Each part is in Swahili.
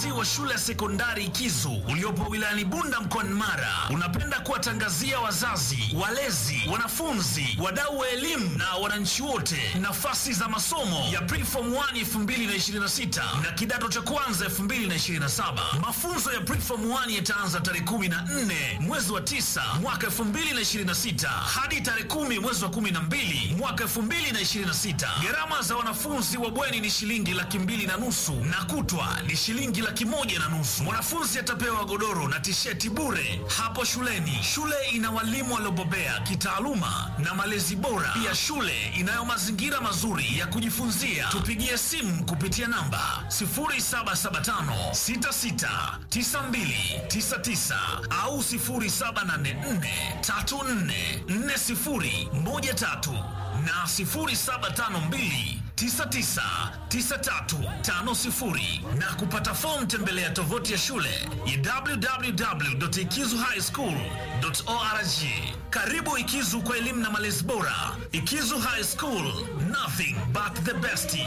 Uongozi wa shule ya sekondari Ikizu uliopo wilayani Bunda mkoani Mara unapenda kuwatangazia wazazi, walezi, wanafunzi, wadau wa elimu na wananchi wote nafasi za masomo ya Preform 1 2026 na kidato cha kwanza 2027. Mafunzo ya Preform 1 yataanza tarehe 14 mwezi wa 9 mwaka 2026 hadi tarehe 10 mwezi wa 12 mwaka 2026. Gharama za wanafunzi wa bweni ni shilingi laki mbili na nusu na kutwa ni shilingi laki moja na nusu. Mwanafunzi atapewa godoro na tisheti bure hapo shuleni. Shule ina walimu waliobobea kitaaluma na malezi bora. Pia shule inayo mazingira mazuri ya kujifunzia. Tupigie simu kupitia namba 0775 66 92 99 au 0784 34 40 13 na 0752 999350 na kupata fomu tembelea tovuti ya shule ya www.ikizuhighschool.org. Karibu Ikizu kwa elimu na malezi bora. Ikizu High School, nothing but the best.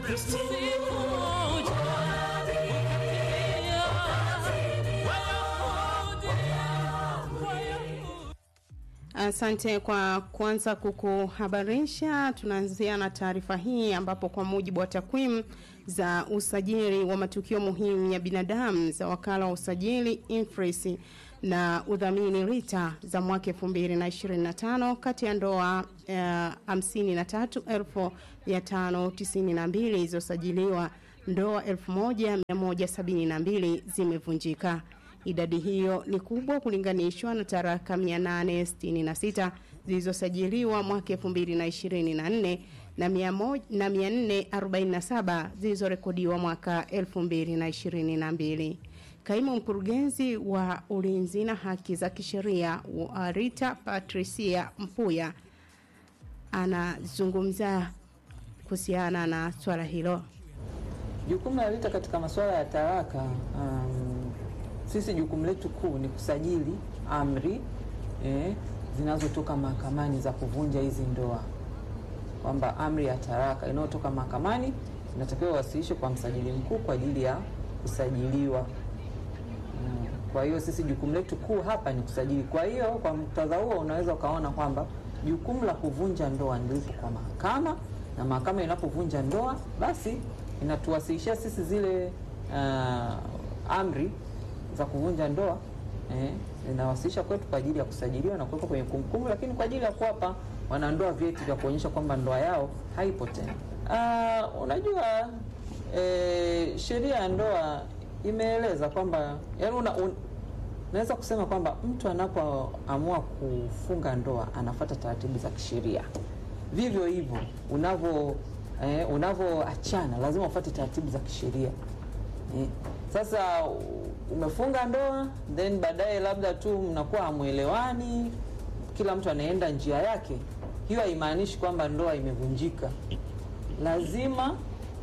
Asante kwa kuanza kukuhabarisha. Tunaanzia na taarifa hii ambapo kwa mujibu wa takwimu za usajili wa matukio muhimu ya binadamu za wakala wa usajili Infris na udhamini RITA za mwaka 2025 kati ya ndoa uh, 53,592 zilizosajiliwa ndoa 1172 zimevunjika. Idadi hiyo ni kubwa kulinganishwa na taraka 866 zilizosajiliwa mwaka 2024 na 447 zilizorekodiwa mwaka 2022. Kaimu mkurugenzi wa ulinzi na haki za kisheria wa Rita Patricia Mpuya anazungumza kuhusiana na swala hilo. Jukumu la RITA katika masuala ya talaka um, sisi jukumu letu kuu ni kusajili amri eh, zinazotoka mahakamani za kuvunja hizi ndoa, kwamba amri ya talaka inayotoka mahakamani inatakiwa iwasilishwe kwa msajili mkuu kwa ajili ya kusajiliwa. Mm, Kwa hiyo sisi jukumu letu kuu hapa ni kusajili. Kwa hiyo kwa muktadha huo unaweza ukaona kwamba jukumu la kuvunja ndoa ndilipo kwa mahakama, na mahakama inapovunja ndoa basi inatuwasilishia sisi zile uh, amri za kuvunja ndoa eh, inawasilisha kwetu kwa ajili ya kusajiliwa na kuwekwa kwenye kumbukumbu, lakini kwa ajili ya kuwapa wanandoa vyeti vya kuonyesha kwamba ndoa yao haipo tena. Uh, unajua eh, sheria ya ndoa imeeleza kwamba yaani una, un, naweza kusema kwamba mtu anapoamua kufunga ndoa anafuata taratibu za kisheria. Vivyo hivyo unavyo eh, unavyoachana lazima ufuate taratibu za kisheria eh. Sasa umefunga ndoa then baadaye labda tu mnakuwa hamwelewani, kila mtu anaenda njia yake, hiyo haimaanishi kwamba ndoa imevunjika. Lazima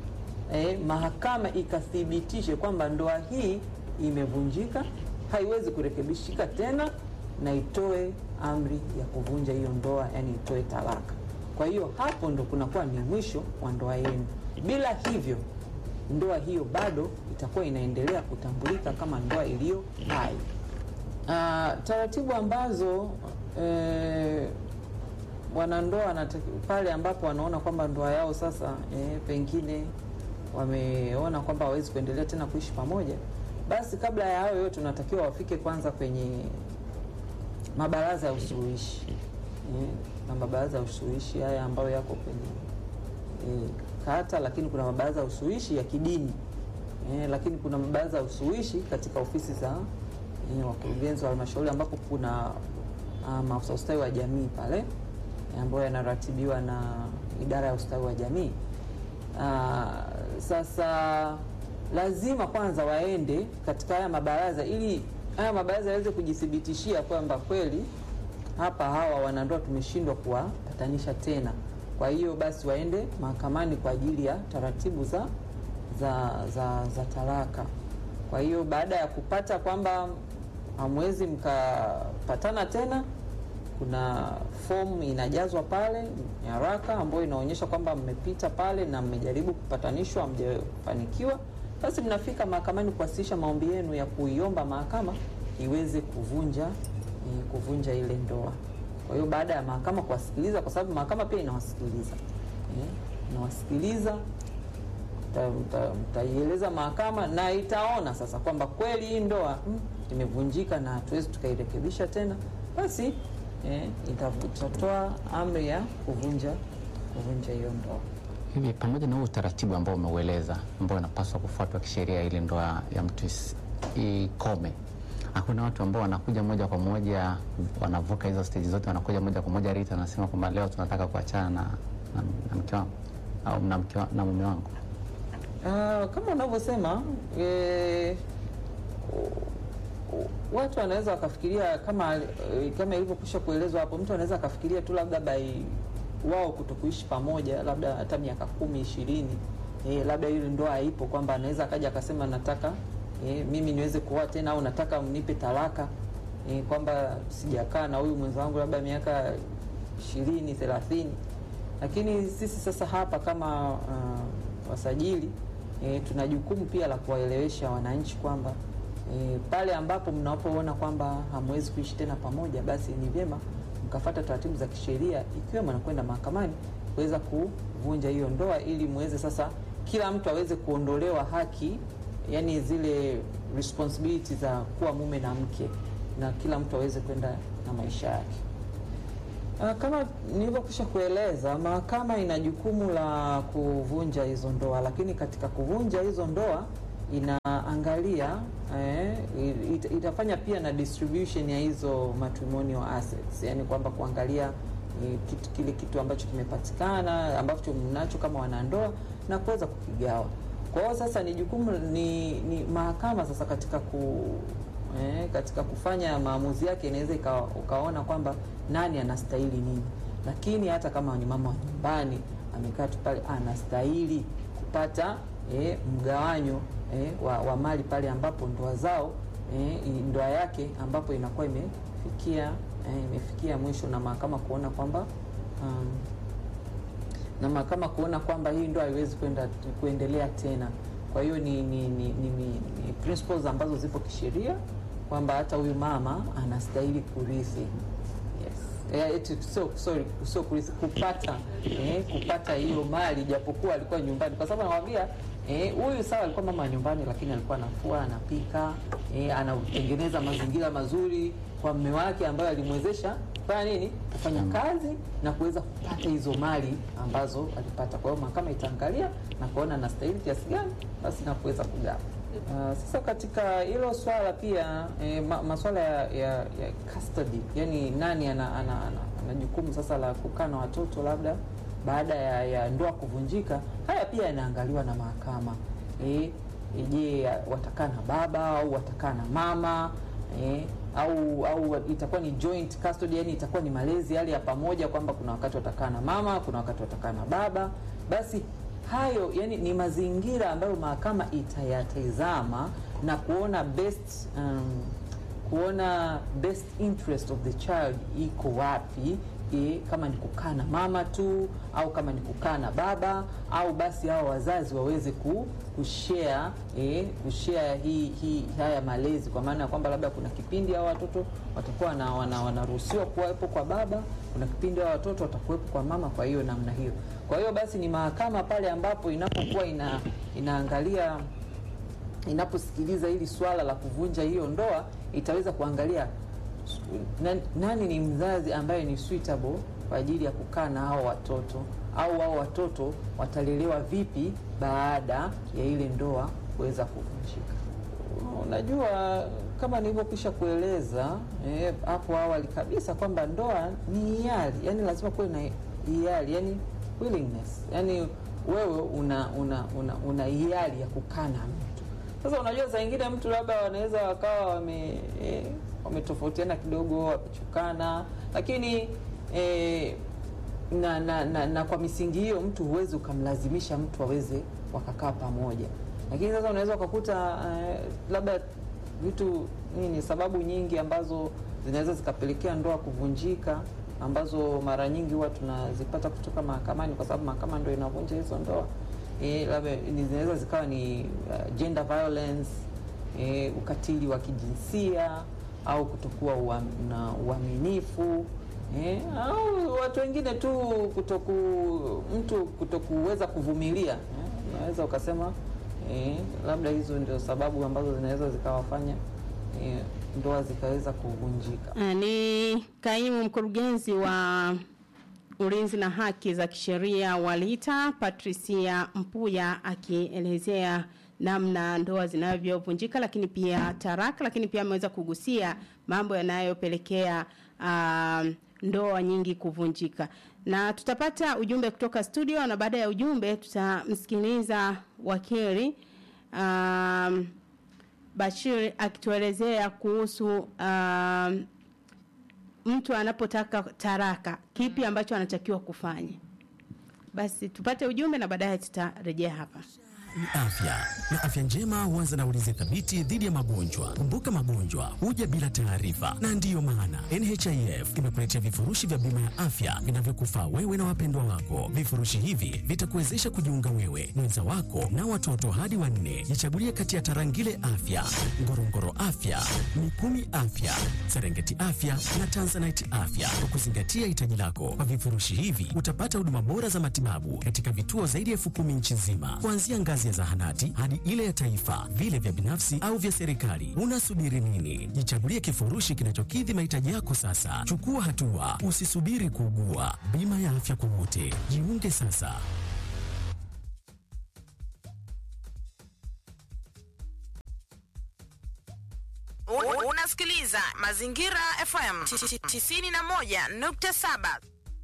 eh, mahakama ikathibitishe kwamba ndoa hii imevunjika, haiwezi kurekebishika tena, na itoe amri ya kuvunja hiyo ndoa, yani itoe talaka. Kwa hiyo hapo ndo kunakuwa ni mwisho wa ndoa yenu. Bila hivyo ndoa hiyo bado itakuwa inaendelea kutambulika kama ndoa iliyo hai. Uh, taratibu ambazo eh, wanandoa wanataki- pale ambapo wanaona kwamba ndoa yao sasa eh, pengine wameona kwamba hawawezi kuendelea tena kuishi pamoja, basi kabla ya hayo yote unatakiwa wafike kwanza kwenye mabaraza ya usuluhishi eh, na mabaraza ya usuluhishi haya ambayo yako kwenye eh, kata, lakini kuna mabaraza ya usuluhishi ya kidini eh, lakini kuna mabaraza ya usuluhishi katika ofisi za eh, wakurugenzi wa halmashauri ambapo kuna ah, maafisa ustawi wa jamii pale eh, ambayo yanaratibiwa na idara ya ustawi wa jamii. Ah, sasa lazima kwanza waende katika haya mabaraza ili haya mabaraza yaweze kujithibitishia kwamba kweli hapa hawa wanandoa tumeshindwa kuwapatanisha tena. Kwa hiyo basi waende mahakamani kwa ajili ya taratibu za za za, za talaka. Kwa hiyo baada ya kupata kwamba hamwezi mkapatana tena, kuna fomu inajazwa pale nyaraka ambayo inaonyesha kwamba mmepita pale na mmejaribu kupatanishwa, hamjafanikiwa, basi mnafika mahakamani kuwasilisha maombi yenu ya kuiomba mahakama iweze kuvunja eh, kuvunja ile ndoa. Kwa hiyo baada ya mahakama kuwasikiliza, kwa sababu mahakama pia inawasikiliza eh, inawasikiliza mta- mta- mtaieleza mahakama na itaona sasa kwamba kweli hii ndoa mm, imevunjika na hatuwezi tukairekebisha tena, basi eh, itavu- itatoa amri ya kuvunja kuvunja hiyo ndoa. Hivi pamoja na huu utaratibu ambao umeueleza ambao unapaswa kufuatwa kisheria ili ndoa ya mtu isi- ikome, hakuna watu ambao wanakuja moja kwa moja wanavuka hizo stage zote, wanakuja moja kwa moja Rita anasema kwamba leo tunataka kuachana na, na, na mke wangu au na, mke wa, na mume wangu. Ah, kama unavyosema eh, watu wanaweza wakafikiria kama eh, kama ilivyokwisha kuelezwa hapo, mtu anaweza akafikiria tu labda by wao kutokuishi pamoja labda hata miaka kumi ishirini, eh, labda ile ndoa haipo, kwamba anaweza akaja akasema nataka eh, mimi niweze kuoa tena au nataka mnipe talaka eh, kwamba sijakaa na huyu mwenzangu labda miaka ishirini thelathini lakini sisi sasa hapa kama uh, wasajili e, tuna jukumu pia la kuwaelewesha wananchi kwamba e, pale ambapo mnapoona kwamba hamwezi kuishi tena pamoja, basi ni vyema mkafata taratibu za kisheria ikiwemo na kwenda mahakamani kuweza kuvunja hiyo ndoa ili muweze sasa kila mtu aweze kuondolewa haki, yani zile responsibility za kuwa mume na mke, na kila mtu aweze kwenda na maisha yake. Ah, Kama nilivyokwisha kueleza, mahakama ina jukumu la kuvunja hizo ndoa, lakini katika kuvunja hizo ndoa inaangalia eh, it, itafanya pia na distribution ya hizo matrimonial assets, yani kwamba kuangalia eh, kitu, kile kitu ambacho kimepatikana ambacho mnacho kama wanandoa na kuweza kukigawa. Kwa hiyo sasa ni jukumu ni, ni mahakama sasa katika ku eh, katika kufanya maamuzi yake inaweza ika- ukaona kwamba nani anastahili nini, lakini hata kama ni mama wa nyumbani amekaa tu pale anastahili kupata eh, mgawanyo eh, wa, wa mali pale ambapo ndoa zao eh, i- ndoa yake ambapo inakuwa imefikia eh, imefikia mwisho na mahakama kuona kwamba um, na mahakama kuona kwamba hii ndoa haiwezi kwenda kuendelea tena. Kwa hiyo ni, ni, ni, ni, ni, ni principles ambazo zipo kisheria kwamba hata huyu mama anastahili kurithi. Yes. Eh, eti sio sorry, sio kurithi, kupata eh, kupata hiyo mali japokuwa alikuwa nyumbani, kwa sababu anawaambia eh, huyu sawa alikuwa mama wa nyumbani, lakini alikuwa anafua, anapika, eh, anatengeneza mazingira mazuri kwa mume wake ambayo alimwezesha kufanya nini, kufanya kazi na kuweza kupata hizo mali ambazo alipata. Kwa hiyo mahakama itaangalia na kuona anastahili kiasi gani, basi na kuweza kugawa. Uh, sasa katika hilo swala pia eh, ma, maswala ya, ya, ya custody, yani nani ana, ana, ana, ana jukumu sasa la kukaa na watoto labda baada ya, ya ndoa kuvunjika, haya pia yanaangaliwa na mahakama eh, je, watakaa na baba au watakaa na mama eh, au au itakuwa ni joint custody, yani itakuwa ni malezi yale ya pamoja, kwamba kuna wakati watakaa na mama, kuna wakati watakaa na baba. Basi hayo yani ni mazingira ambayo mahakama itayatazama na kuona best um, kuona best interest of the child iko wapi e, kama ni kukaa na mama tu au kama ni kukaa na baba au basi hao wazazi waweze ku, kushare e, kushare hii hii haya malezi, kwa maana ya kwamba labda kuna kipindi hao watoto watakuwa na wana, wanaruhusiwa kuwepo kwa baba, kuna kipindi hao watoto watakuwepo kwa mama. Kwa hiyo namna hiyo, kwa hiyo basi ni mahakama pale ambapo inapokuwa ina, inaangalia inaposikiliza hili swala la kuvunja hiyo ndoa itaweza kuangalia nani, nani ni mzazi ambaye ni suitable kwa ajili ya kukaa na hao watoto au hao watoto watalelewa vipi baada ya ile ndoa kuweza kuvunjika. Unajua, kama nilivyokwisha kueleza eh, hapo awali kabisa kwamba ndoa ni hiari, yani lazima kuwe na hiari, yani willingness, yani wewe una una una, una hiari ya kukaa na mtu. Sasa unajua, saa ingine mtu labda wanaweza wakawa wame eh, wametofautiana kidogo, wamechukana, lakini eh, na, na, na, na kwa misingi hiyo mtu huwezi ukamlazimisha mtu aweze wakakaa pamoja, lakini sasa unaweza ukakuta eh, labda vitu nini, sababu nyingi ambazo zinaweza zikapelekea ndoa kuvunjika, ambazo mara nyingi huwa tunazipata kutoka mahakamani, kwa sababu mahakama ndio inavunja hizo ndoa. eh, labda ni- zinaweza zikawa ni uh, gender violence eh, ukatili wa kijinsia au kutokuwa uam, na uaminifu eh, au watu wengine tu kutoku mtu kutokuweza kuvumilia eh, unaweza ukasema eh, labda hizo ndio sababu ambazo zinaweza zikawafanya eh, ndoa zikaweza kuvunjika. Ah, Ni kaimu mkurugenzi wa ulinzi na haki za kisheria wa LITA Patricia Mpuya akielezea namna ndoa zinavyovunjika, lakini pia taraka, lakini pia ameweza kugusia mambo yanayopelekea ah, ndoa nyingi kuvunjika. Na tutapata ujumbe kutoka studio, na baada ya ujumbe tutamsikiliza wakili um, Bashir akituelezea kuhusu um, mtu anapotaka taraka kipi ambacho anatakiwa kufanya. Basi tupate ujumbe na baadaye tutarejea hapa. ni afya na afya njema huanza na ulinzi thabiti dhidi ya magonjwa. Kumbuka, magonjwa huja bila taarifa, na ndiyo maana NHIF imekuletea vifurushi vya bima ya afya vinavyokufaa wewe na wapendwa wako. Vifurushi hivi vitakuwezesha kujiunga wewe, mwenza wako na watoto hadi wanne. Jichagulie kati ya Tarangire Afya, Ngorongoro Afya, Mikumi Afya, Serengeti Afya na Tanzanite Afya kwa kuzingatia hitaji lako. Kwa vifurushi hivi utapata huduma bora za matibabu katika vituo zaidi ya elfu kumi nchi nzima, kuanzia ngazi ya zahanati hadi ile ya taifa, vile vya binafsi au vya serikali. Unasubiri nini? Jichagulie kifurushi kinachokidhi mahitaji yako sasa. Chukua hatua, usisubiri kuugua. Bima ya afya kwa wote, jiunge sasa. U- Unasikiliza Mazingira FM 91.7.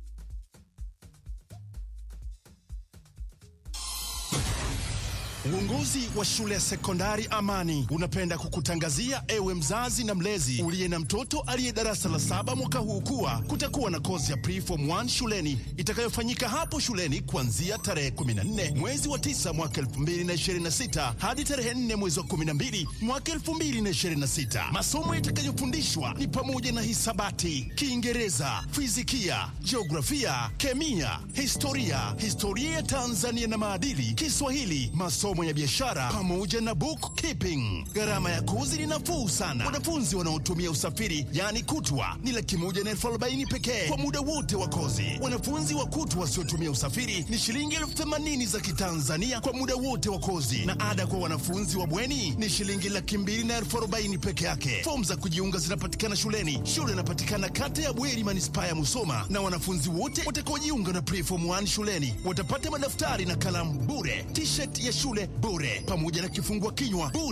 Uongozi wa shule ya sekondari Amani unapenda kukutangazia ewe mzazi na mlezi uliye na mtoto aliye darasa la saba mwaka huu kuwa kutakuwa na kozi ya preform 1 shuleni itakayofanyika hapo shuleni kuanzia tarehe 14 mwezi wa 9 mwaka 2026 hadi tarehe 4 mwezi wa 12 mwaka 2026. Masomo yatakayofundishwa ni pamoja na hisabati, Kiingereza, fizikia, jiografia, kemia, historia, historia ya Tanzania na maadili, Kiswahili, masomo ya biashara pamoja na bookkeeping. Gharama ya kozi ni nafuu sana. Wanafunzi wanaotumia usafiri yaani kutwa ni laki moja na elfu arobaini pekee kwa muda wote wa kozi. Wanafunzi wa kutwa wasiotumia usafiri ni shilingi elfu themanini za Kitanzania kwa muda wote wa kozi, na ada kwa wanafunzi wa bweni ni shilingi laki mbili na elfu arobaini peke yake. Fomu za kujiunga zinapatikana shuleni. Shule inapatikana kata ya Bweri, manispaa ya Musoma, na wanafunzi wote watakaojiunga na preform 1 shuleni watapata madaftari na kalamu bure, t-shirt ya shule bure, pamoja na kifungua kinywa bure.